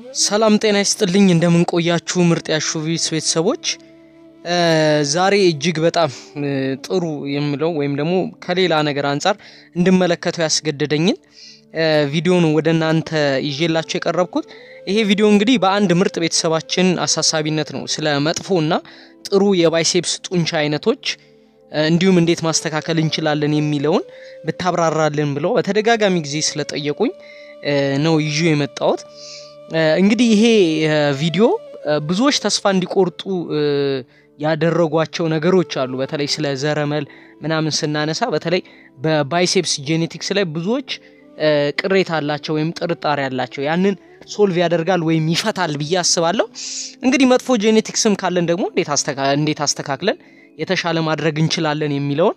ሰላም ጤና ይስጥልኝ እንደምን ቆያችሁ ምርጥ ያሹቪስ ቤተሰቦች ዛሬ እጅግ በጣም ጥሩ የምለው ወይም ደግሞ ከሌላ ነገር አንጻር እንድመለከተው ያስገደደኝን ቪዲዮን ወደ እናንተ ይዤላችሁ የቀረብኩት ይሄ ቪዲዮ እንግዲህ በአንድ ምርጥ ቤተሰባችን አሳሳቢነት ነው ስለ መጥፎ እና ጥሩ የባይሴፕስ ጡንቻ አይነቶች እንዲሁም እንዴት ማስተካከል እንችላለን የሚለውን ብታብራራልን ብለው በተደጋጋሚ ጊዜ ስለጠየቁኝ ነው ይዤ የመጣሁት እንግዲህ ይሄ ቪዲዮ ብዙዎች ተስፋ እንዲቆርጡ ያደረጓቸው ነገሮች አሉ በተለይ ስለ ዘረመል ምናምን ስናነሳ በተለይ በባይሴፕስ ጄኔቲክስ ላይ ብዙዎች ቅሬታ አላቸው ወይም ጥርጣሬ አላቸው ያንን ሶልቭ ያደርጋል ወይም ይፈታል ብዬ አስባለሁ እንግዲህ መጥፎ ጄኔቲክስም ካለን ደግሞ እንዴት አስተካክለን የተሻለ ማድረግ እንችላለን የሚለውን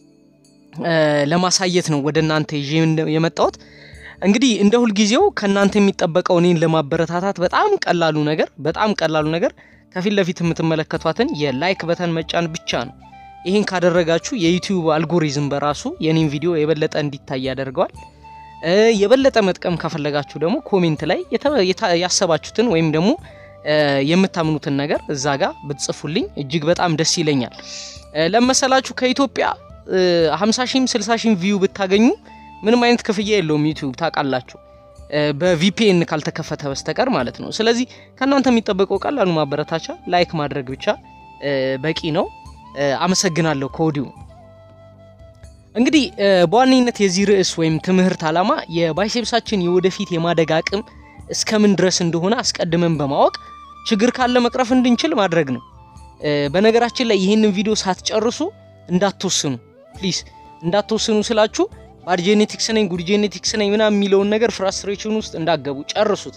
ለማሳየት ነው ወደ እናንተ ይዤ የመጣሁት እንግዲህ እንደ ሁልጊዜው ከእናንተ የሚጠበቀው እኔን ለማበረታታት በጣም ቀላሉ ነገር በጣም ቀላሉ ነገር ከፊት ለፊት የምትመለከቷትን የላይክ በተን መጫን ብቻ ነው ይህን ካደረጋችሁ የዩቲዩብ አልጎሪዝም በራሱ የኔን ቪዲዮ የበለጠ እንዲታይ ያደርገዋል የበለጠ መጥቀም ከፈለጋችሁ ደግሞ ኮሜንት ላይ ያሰባችሁትን ወይም ደግሞ የምታምኑትን ነገር እዛ ጋር ብትጽፉልኝ እጅግ በጣም ደስ ይለኛል ለመሰላችሁ ከኢትዮጵያ 50 ሺህም 60 ሺህም ቪው ብታገኙ ምንም አይነት ክፍያ የለውም ዩቲዩብ ታውቃላችሁ በቪፒኤን ካልተከፈተ በስተቀር ማለት ነው ስለዚህ ከእናንተ የሚጠበቀው ቀላሉ ማበረታቻ ላይክ ማድረግ ብቻ በቂ ነው አመሰግናለሁ ከወዲሁ እንግዲህ በዋነኝነት የዚህ ርዕስ ወይም ትምህርት ዓላማ የባይሴፕሳችን የወደፊት የማደግ አቅም እስከምን ድረስ እንደሆነ አስቀድመን በማወቅ ችግር ካለ መቅረፍ እንድንችል ማድረግ ነው በነገራችን ላይ ይህንን ቪዲዮ ሳትጨርሱ እንዳትወስኑ ፕሊዝ እንዳትወስኑ ስላችሁ ባድ ጄኔቲክስ ነኝ ጉድ ጄኔቲክስ ነኝ ምናምን የሚለውን ነገር ፍራስትሬሽን ውስጥ እንዳገቡ ጨርሱት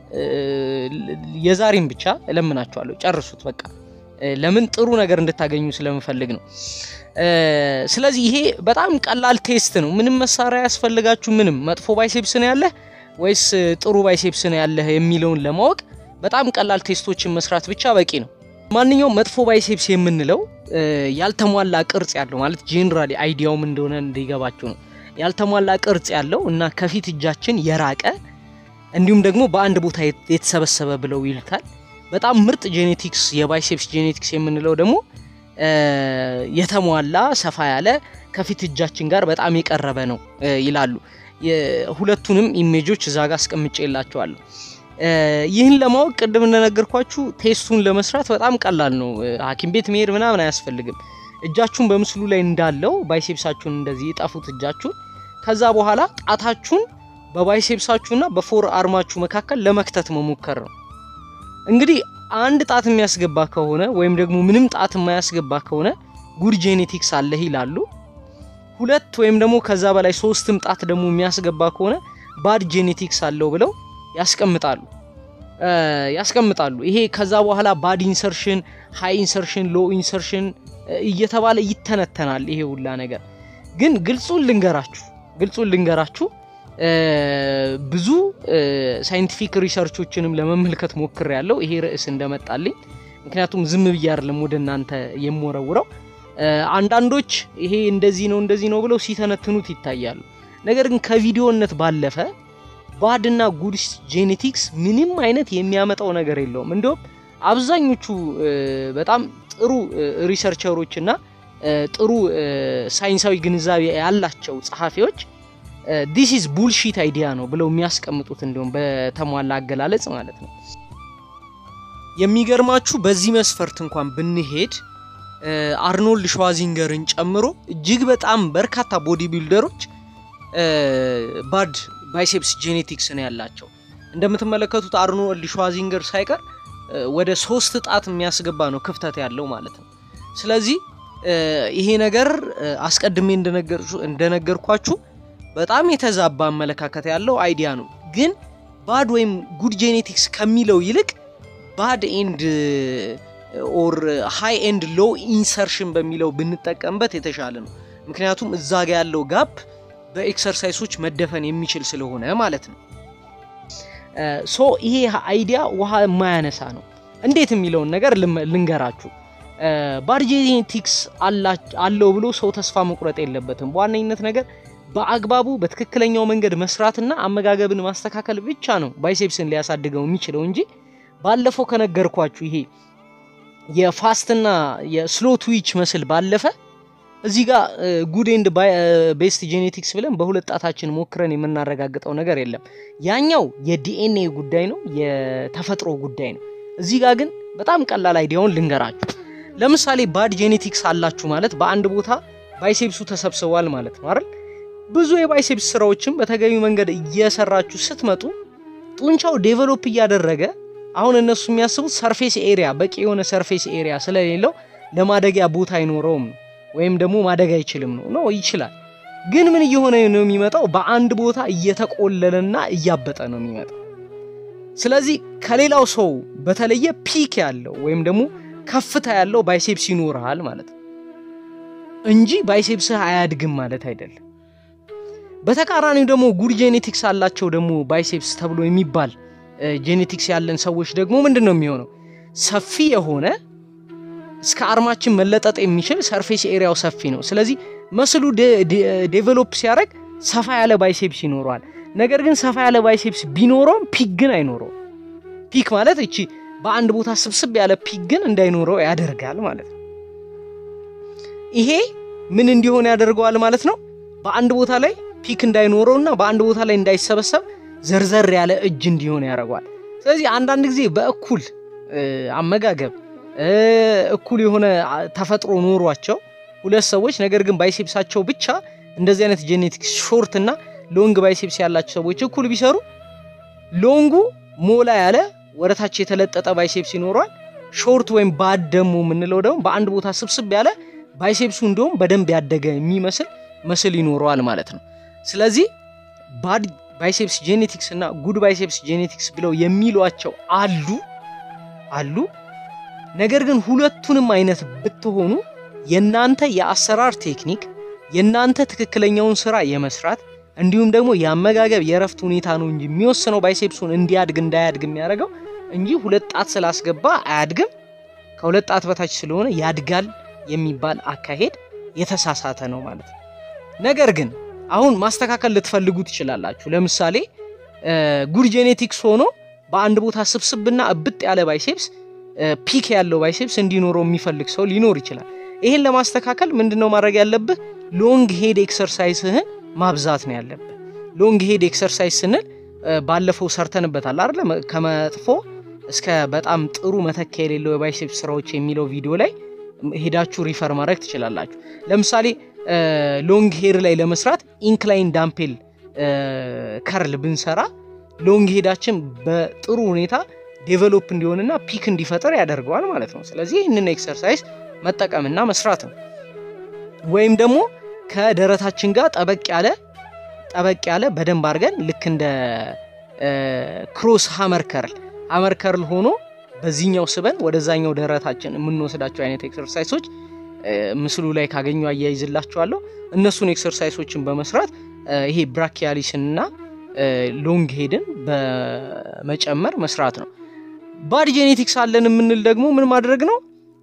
የዛሬም ብቻ እለምናችኋለሁ ጨርሱት በቃ ለምን ጥሩ ነገር እንድታገኙ ስለምፈልግ ነው ስለዚህ ይሄ በጣም ቀላል ቴስት ነው ምንም መሳሪያ ያስፈልጋችሁ ምንም መጥፎ ባይሴፕስ ነው ያለህ ወይስ ጥሩ ባይሴፕስ ነው ያለህ የሚለውን ለማወቅ በጣም ቀላል ቴስቶችን መስራት ብቻ በቂ ነው ማንኛውም መጥፎ ባይሴፕስ የምንለው ያልተሟላ ቅርጽ ያለው ማለት ጄኔራሊ አይዲያውም እንደሆነ እንዲገባችሁ ነው ያልተሟላ ቅርጽ ያለው እና ከፊት እጃችን የራቀ እንዲሁም ደግሞ በአንድ ቦታ የተሰበሰበ ብለው ይሉታል በጣም ምርጥ ጄኔቲክስ የባይሴፕስ ጄኔቲክስ የምንለው ደግሞ የተሟላ ሰፋ ያለ ከፊት እጃችን ጋር በጣም የቀረበ ነው ይላሉ ሁለቱንም ኢሜጆች እዛ ጋር አስቀምጬ የላቸዋለሁ ይህን ለማወቅ ቅድም እንደነገርኳችሁ ቴስቱን ለመስራት በጣም ቀላል ነው ሀኪም ቤት መሄድ ምናምን አያስፈልግም እጃችሁን በምስሉ ላይ እንዳለው ባይሴፕሳችሁን እንደዚህ የጠፉት እጃችሁን ከዛ በኋላ ጣታችሁን በባይሴፕሳችሁና በፎር አርማችሁ መካከል ለመክተት መሞከር ነው እንግዲህ አንድ ጣት የሚያስገባ ከሆነ ወይም ደግሞ ምንም ጣት የማያስገባ ከሆነ ጉድ ጄኔቲክስ አለህ ይላሉ ሁለት ወይም ደግሞ ከዛ በላይ ሶስትም ጣት ደግሞ የሚያስገባ ከሆነ ባድ ጄኔቲክስ አለው ብለው ያስቀምጣሉ ያስቀምጣሉ ይሄ ከዛ በኋላ ባድ ኢንሰርሽን ሃይ ኢንሰርሽን ሎ ኢንሰርሽን እየተባለ ይተነተናል ይሄ ሁላ ነገር ግን ግልጹን ልንገራችሁ ግልጹን ልንገራችሁ ብዙ ሳይንቲፊክ ሪሰርቾችንም ለመመልከት ሞክር ያለው ይሄ ርዕስ እንደመጣልኝ ምክንያቱም ዝም ብዬ አይደለም ወደ እናንተ የምወረውረው አንዳንዶች ይሄ እንደዚህ ነው እንደዚህ ነው ብለው ሲተነትኑት ይታያሉ ነገር ግን ከቪዲዮነት ባለፈ ባድና ጉድ ጄኔቲክስ ምንም አይነት የሚያመጣው ነገር የለውም እንዲሁም አብዛኞቹ በጣም ጥሩ ሪሰርቸሮች እና ጥሩ ሳይንሳዊ ግንዛቤ ያላቸው ጸሐፊዎች ዲስ ኢዝ ቡልሺት አይዲያ ነው ብለው የሚያስቀምጡት እንዲሁም በተሟላ አገላለጽ ማለት ነው የሚገርማችሁ በዚህ መስፈርት እንኳን ብንሄድ አርኖልድ ሸዋዚንገርን ጨምሮ እጅግ በጣም በርካታ ቦዲ ቢልደሮች ባድ ባይሴፕስ ጄኔቲክስ ነው ያላቸው እንደምትመለከቱት አርኖልድ ሸዋዚንገር ሳይቀር ወደ ሶስት ጣት የሚያስገባ ነው ክፍተት ያለው ማለት ነው ስለዚህ ይሄ ነገር አስቀድሜ እንደነገርኳችሁ በጣም የተዛባ አመለካከት ያለው አይዲያ ነው ግን ባድ ወይም ጉድ ጄኔቲክስ ከሚለው ይልቅ ባድ ኤንድ ኦር ሃይ ኤንድ ሎ ኢንሰርሽን በሚለው ብንጠቀምበት የተሻለ ነው ምክንያቱም እዛ ጋ ያለው ጋፕ በኤክሰርሳይሶች መደፈን የሚችል ስለሆነ ማለት ነው ሶ ይሄ አይዲያ ውሃ የማያነሳ ነው እንዴት የሚለውን ነገር ልንገራችሁ ባድ ጄኔቲክስ አለው ብሎ ሰው ተስፋ መቁረጥ የለበትም በዋነኝነት ነገር በአግባቡ በትክክለኛው መንገድ መስራትና አመጋገብን ማስተካከል ብቻ ነው ባይሴፕስን ሊያሳድገው የሚችለው እንጂ ባለፈው ከነገርኳችሁ ይሄ የፋስትና የስሎ ትዊች መስል ባለፈ እዚህ ጋር ጉድ ኤንድ ቤስት ጄኔቲክስ ብለን በሁለት ጣታችን ሞክረን የምናረጋግጠው ነገር የለም። ያኛው የዲኤንኤ ጉዳይ ነው፣ የተፈጥሮ ጉዳይ ነው። እዚህ ጋር ግን በጣም ቀላል አይዲያውን ልንገራችሁ። ለምሳሌ ባድ ጄኔቲክስ አላችሁ ማለት በአንድ ቦታ ባይሴፕሱ ተሰብስቧል ማለት ነው አይደል? ብዙ የባይሴፕስ ስራዎችን በተገቢ መንገድ እየሰራችሁ ስትመጡ ጡንቻው ዴቨሎፕ እያደረገ አሁን እነሱ የሚያስቡት ሰርፌስ ኤሪያ በቂ የሆነ ሰርፌስ ኤሪያ ስለሌለው ለማደጊያ ቦታ አይኖረውም ነው ወይም ደግሞ ማደግ አይችልም ነው ነው ይችላል። ግን ምን እየሆነ ነው የሚመጣው? በአንድ ቦታ እየተቆለለና እያበጠ ነው የሚመጣው። ስለዚህ ከሌላው ሰው በተለየ ፒክ ያለው ወይም ደግሞ ከፍታ ያለው ባይሴፕስ ይኖርሃል ማለት ነው እንጂ ባይሴፕስህ አያድግም ማለት አይደለም። በተቃራኒው ደግሞ ጉድ ጄኔቲክስ አላቸው ደግሞ ባይሴፕስ ተብሎ የሚባል ጄኔቲክስ ያለን ሰዎች ደግሞ ምንድን ነው የሚሆነው? ሰፊ የሆነ እስከ አርማችን መለጠጥ የሚችል ሰርፌስ ኤሪያው ሰፊ ነው። ስለዚህ መስሉ ዴቨሎፕ ሲያደርግ ሰፋ ያለ ባይሴፕስ ይኖረዋል። ነገር ግን ሰፋ ያለ ባይሴፕስ ቢኖረውም ፒክ ግን አይኖረውም። ፒክ ማለት እቺ በአንድ ቦታ ስብስብ ያለ ፒክ ግን እንዳይኖረው ያደርጋል ማለት ነው። ይሄ ምን እንዲሆን ያደርገዋል ማለት ነው? በአንድ ቦታ ላይ ፒክ እንዳይኖረው እና በአንድ ቦታ ላይ እንዳይሰበሰብ ዘርዘር ያለ እጅ እንዲሆን ያደርገዋል። ስለዚህ አንዳንድ ጊዜ በእኩል አመጋገብ እኩል የሆነ ተፈጥሮ ኖሯቸው ሁለት ሰዎች ነገር ግን ባይሴፕሳቸው ብቻ እንደዚህ አይነት ጄኔቲክስ ሾርት እና ሎንግ ባይሴፕስ ያላቸው ሰዎች እኩል ቢሰሩ ሎንጉ ሞላ ያለ ወደታች የተለጠጠ ባይሴፕስ ይኖረዋል። ሾርት ወይም ባድ ደግሞ የምንለው ደግሞ በአንድ ቦታ ስብስብ ያለ ባይሴፕሱ እንደውም በደንብ ያደገ የሚመስል ምስል ይኖረዋል ማለት ነው። ስለዚህ ባድ ባይሴፕስ ጄኔቲክስ እና ጉድ ባይሴፕስ ጄኔቲክስ ብለው የሚሏቸው አሉ አሉ። ነገር ግን ሁለቱንም አይነት ብትሆኑ የናንተ የአሰራር ቴክኒክ የናንተ ትክክለኛውን ስራ የመስራት እንዲሁም ደግሞ የአመጋገብ የእረፍት ሁኔታ ነው እንጂ የሚወስነው ባይሴፕሱን እንዲያድግ እንዳያድግ የሚያደርገው እንጂ ሁለት ጣት ስላስገባ አያድግም፣ ከሁለት ጣት በታች ስለሆነ ያድጋል የሚባል አካሄድ የተሳሳተ ነው ማለት ነው። ነገር ግን አሁን ማስተካከል ልትፈልጉ ትችላላችሁ። ለምሳሌ ጉድ ጄኔቲክስ ሆኖ በአንድ ቦታ ስብስብና እብጥ ያለ ባይሴፕስ ፒክ ያለው ባይሴፕስ እንዲኖረው የሚፈልግ ሰው ሊኖር ይችላል። ይህን ለማስተካከል ምንድነው ማድረግ ያለብህ? ሎንግ ሄድ ኤክሰርሳይስህን ማብዛት ነው ያለብህ። ሎንግ ሄድ ኤክሰርሳይዝ ስንል ባለፈው ሰርተንበታል አይደለ? ከመጥፎ እስከ በጣም ጥሩ መተኪያ የሌለው የባይሴፕስ ስራዎች የሚለው ቪዲዮ ላይ ሄዳችሁ ሪፈር ማድረግ ትችላላችሁ። ለምሳሌ ሎንግ ሄር ላይ ለመስራት ኢንክላይን ዳምፔል ከርል ብንሰራ ሎንግ ሄዳችን በጥሩ ሁኔታ ዴቨሎፕ እንዲሆንና ፒክ እንዲፈጠር ያደርገዋል ማለት ነው። ስለዚህ ይህንን ኤክሰርሳይዝ መጠቀምና መስራት ነው። ወይም ደግሞ ከደረታችን ጋር ጠበቅ ያለ ጠበቅ ያለ በደንብ አድርገን ልክ እንደ ክሮስ ሀመር ከርል ሀመር ከርል ሆኖ በዚህኛው ስበን ወደዛኛው ደረታችን የምንወስዳቸው አይነት ኤክሰርሳይሶች ምስሉ ላይ ካገኙ አያይዝላችኋለሁ። እነሱን ኤክሰርሳይሶችን በመስራት ይሄ ብራኪያሊስን እና ሎንግ ሄድን በመጨመር መስራት ነው። ባድ ጄኔቲክስ አለን የምንል ደግሞ ምን ማድረግ ነው?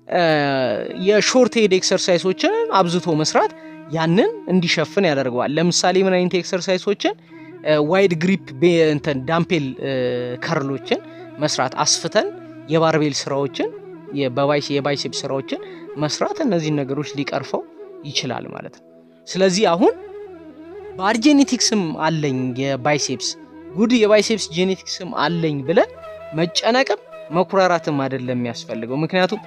የሾርት ሄድ ኤክሰርሳይሶችን አብዝቶ መስራት ያንን እንዲሸፍን ያደርገዋል። ለምሳሌ ምን አይነት ኤክሰርሳይሶችን? ዋይድ ግሪፕ እንትን ዳምፔል ከርሎችን መስራት አስፍተን የባርቤል ስራዎችን የባይሴፕ ስራዎችን መስራት እነዚህን ነገሮች ሊቀርፈው ይችላል ማለት ነው። ስለዚህ አሁን ባድ ጄኔቲክስም አለኝ የባይሴፕስ ጉድ የባይሴፕስ ጄኔቲክስም አለኝ ብለን መጨነቅም መኩራራትም አይደለም የሚያስፈልገው። ምክንያቱም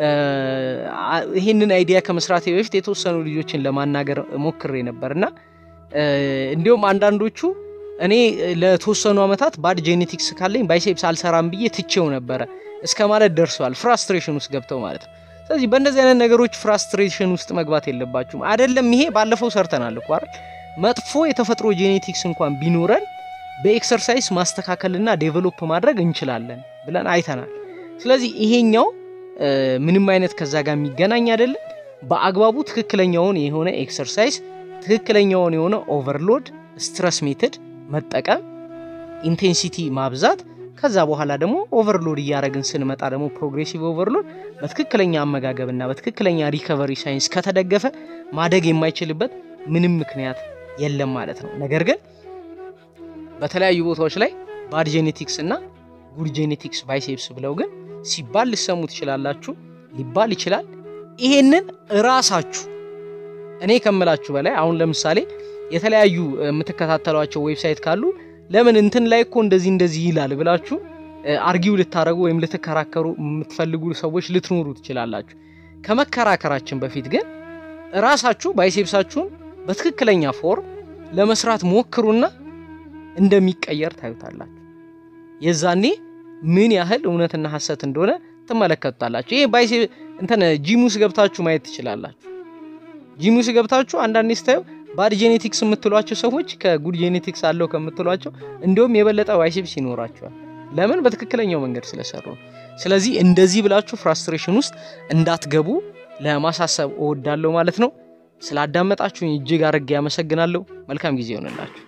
ይህንን አይዲያ ከመስራቴ በፊት የተወሰኑ ልጆችን ለማናገር ሞክሬ ነበር እና እንዲሁም አንዳንዶቹ እኔ ለተወሰኑ ዓመታት ባድ ጄኔቲክስ ካለኝ ባይሴፕስ አልሰራም ብዬ ትቼው ነበረ እስከ ማለት ደርሰዋል። ፍራስትሬሽን ውስጥ ገብተው ማለት ነው። ስለዚህ በእንደዚህ አይነት ነገሮች ፍራስትሬሽን ውስጥ መግባት የለባችሁም። አይደለም ይሄ ባለፈው ሰርተናል እኮ አይደል? መጥፎ የተፈጥሮ ጄኔቲክስ እንኳን ቢኖረን በኤክሰርሳይዝ ማስተካከልና ዴቨሎፕ ማድረግ እንችላለን ብለን አይተናል። ስለዚህ ይሄኛው ምንም አይነት ከዛ ጋር የሚገናኝ አይደለም። በአግባቡ ትክክለኛውን የሆነ ኤክሰርሳይዝ ትክክለኛውን የሆነ ኦቨርሎድ ስትረስ ሜትድ መጠቀም፣ ኢንቴንሲቲ ማብዛት፣ ከዛ በኋላ ደግሞ ኦቨርሎድ እያደረግን ስንመጣ ደግሞ ፕሮግሬሲቭ ኦቨርሎድ በትክክለኛ አመጋገብና በትክክለኛ ሪከቨሪ ሳይንስ ከተደገፈ ማደግ የማይችልበት ምንም ምክንያት የለም ማለት ነው። ነገር ግን በተለያዩ ቦታዎች ላይ ባድ ጄኔቲክስ እና ጉድ ጄኔቲክስ ባይሴፕስ ብለው ግን ሲባል ልሰሙ ትችላላችሁ፣ ሊባል ይችላል። ይሄንን እራሳችሁ እኔ ከምላችሁ በላይ አሁን ለምሳሌ የተለያዩ የምትከታተሏቸው ዌብሳይት ካሉ ለምን እንትን ላይ እኮ እንደዚህ እንደዚህ ይላል ብላችሁ አርጊው ልታደረጉ ወይም ልትከራከሩ የምትፈልጉ ሰዎች ልትኖሩ ትችላላችሁ። ከመከራከራችን በፊት ግን ራሳችሁ ባይሴፕሳችሁን በትክክለኛ ፎርም ለመስራት ሞክሩና እንደሚቀየር ታዩታላችሁ። የዛኔ ምን ያህል እውነትና ሐሰት እንደሆነ ትመለከቱታላችሁ። ይሄ ባይሴ እንትን ጂም ውስጥ ገብታችሁ ማየት ትችላላችሁ። ጂም ውስጥ ገብታችሁ አንዳንዴ ስታዩ ባድ ጄኔቲክስ የምትሏቸው ሰዎች ከጉድ ጄኔቲክስ አለው ከምትሏቸው እንዲሁም የበለጠ ባይሴፕስ ይኖራቸዋል። ለምን? በትክክለኛው መንገድ ስለሰሩ ነው። ስለዚህ እንደዚህ ብላችሁ ፍራስትሬሽን ውስጥ እንዳትገቡ ለማሳሰብ እወዳለሁ ማለት ነው። ስላዳመጣችሁኝ እጅግ አድርጌ ያመሰግናለሁ። መልካም ጊዜ ይሆንላችሁ።